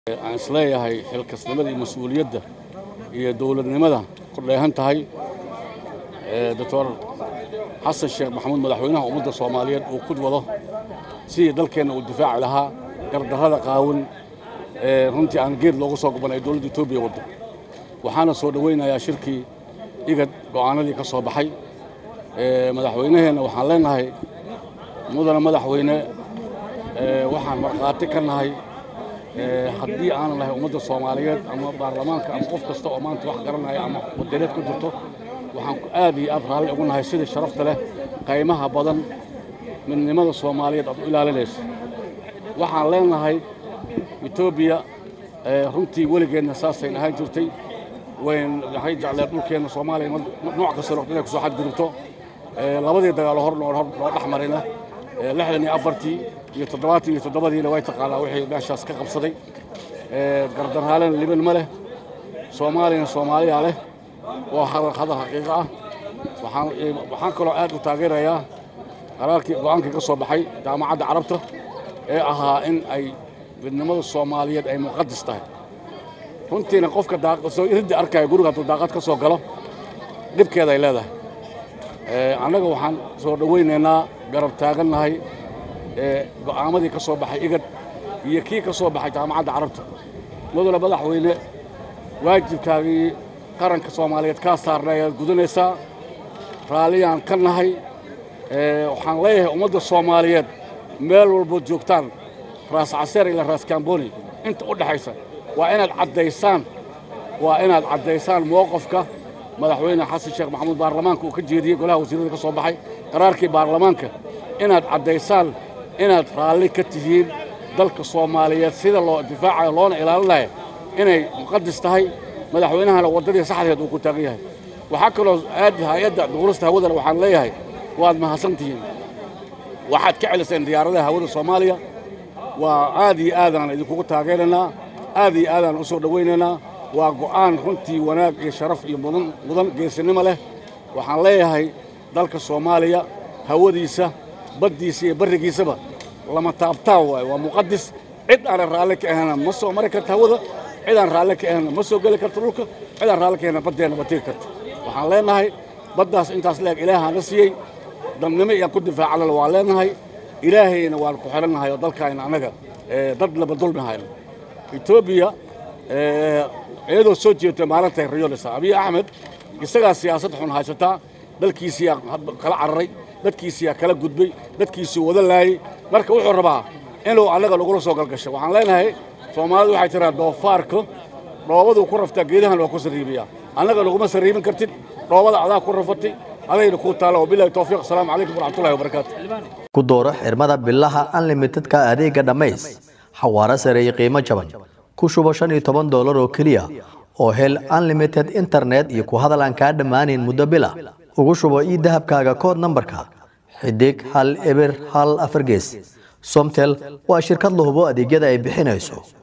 aan isleeyahay xilkasnimada iyo mas-uuliyadda iyo dowladnimada ku dheehan tahay doctor xasan sheekh maxamuud madaxweynaha ummadda soomaaliyeed uu ku wado sidii dalkeenna uu difaaci lahaa gardarrada qaawin ee runtii aan geed loogu soo goban ay dowladda etoobiya waddo waxaana soo dhowaynayaa shirkii igad go'aanadii ka soo baxay madaxweynaheenna waxaan leenahay mudana madaxweyne waxaan markhaati ka nahay haddii aanan lahay ummadda soomaaliyeed ama baarlamaanka ama qof kasta oo maanta wax garanaya ama wadaneed ku jirto waxaan aad iyo aad raalli ugu nahay sidii sharafta leh qaymaha badan midnimada soomaaliyeed aad u ilaalinayso waxaan leenahay etoobiya runtii weligeedna saasay ahaan jirtay wayn waxay jecleen dhulkeenna soomaaliya nooc kasta noqdo inay kusoo xadgudubto labadii dagaalo hor loo dhex marina lixdan iyo afartii iyo toddobaatan iyo toddobadiina way taqaanaa wixii meeshaas ka qabsaday gardarhaalena liban ma leh soomaaliyana soomaaliyaa leh waa hadal xaqiiqo ah waxaan kaloo aad u taageerayaa qaraarkii go'aankii ka soo baxay jaamacadda carabta ee ahaa in ay midnimada soomaaliyeed ay muqadis tahay runtiina qofka iridda arkaya guriga hadduu daaqad ka soo galo dhibkeeda ay leedahay annaga waxaan soo dhowaynaynaa garab taagannahay go'aamadii ka soo baxay igad iyo kii ka soo baxay jaamacadda carabta mudane madaxweyne waajibkaagii qaranka soomaaliyeed kaa saarna ayaad gudanaysaa raalliyaan ka nahay waxaan leeyahay ummadda soomaaliyeed meel walbood joogtaan raas caseer ilaa raas kamboni inta u dhexaysa waa inaad caddaysaan waa inaad caddaysaan mowqafka madaxweyne xasan sheekh maxamuud baarlamaanka uu ka jeediyey golaha wasiirada ka soo baxay qaraarkii baarlamaanka inaad caddaysaan inaad raalli ka tihiin dalka soomaaliyeed sida loo difaacayo loona ilaalinayo inay muqadis tahay madaxweynahana waddadii saxdeed uu ku taagan yahay waxaa kaloo aad hay-adda duulista hawadana waxaan leeyahay waad mahadsan tihiin waxaad ka celiseen diyaaradaha hawada soomaaliya waa aad iyo aadaan idinkugu taageeraynaa aad iyo aadaan u soo dhowaynaynaa waa go'aan runtii wanaag iyo sharaf iyo mudan mudan geesinimo leh waxaan leeyahay dalka soomaaliya hawadiisa baddiisa iyo barrigiisaba lama taabtaan waayo waa muqadis cid aanan raalli ka ahayna ma soo mari karta hawada cid aan raalli ka ahayna ma soo geli karto dhulka cid aan raalli ka ahayna baddeenna ma tegi karto waxaan leenahay baddaas intaas leeg ilaahaana siiyey dadnimo iyaan ku difaacalana waan leenahay ilaahayna waan ku xidhannahay oo dalkaayna annaga dad laba dulmi hayno etoobiya iyadoo soo jeedta maalintay riyolisa abiy axmed isagaa siyaasad xun haysataa dalkiisiyaa kala cararay dadkiisiyaa kala gudbay dadkiisii wada laayey marka wuxuu rabaa inuu annaga lagula soo galgasho waxaan leenahay soomaalidu waxay tiraa doofaarka dhoobaduu ku raftaa geedahan waa ku sarriibiyaa annaga laguma sarriibin kartid dhoobada adaa ku rafatay adayna kuu taala wabilahi towfiiq asalaamu calaykum waraxmatullahi wabarakaatu ku dooro xirmada bilaha unlimitedka adeega dhammays xawaaro sare iyo qiimo jaban ku shubo shan iyo toban doolar oo keliya oo hel unlimited internet iyo ku hadal aan kaa dhammaanayn muddo bila ugu shubo ii dahabkaaga kood nambarka xidig hal eber hal afar gees somtel waa shirkad la hubo adeegyada ay bixinayso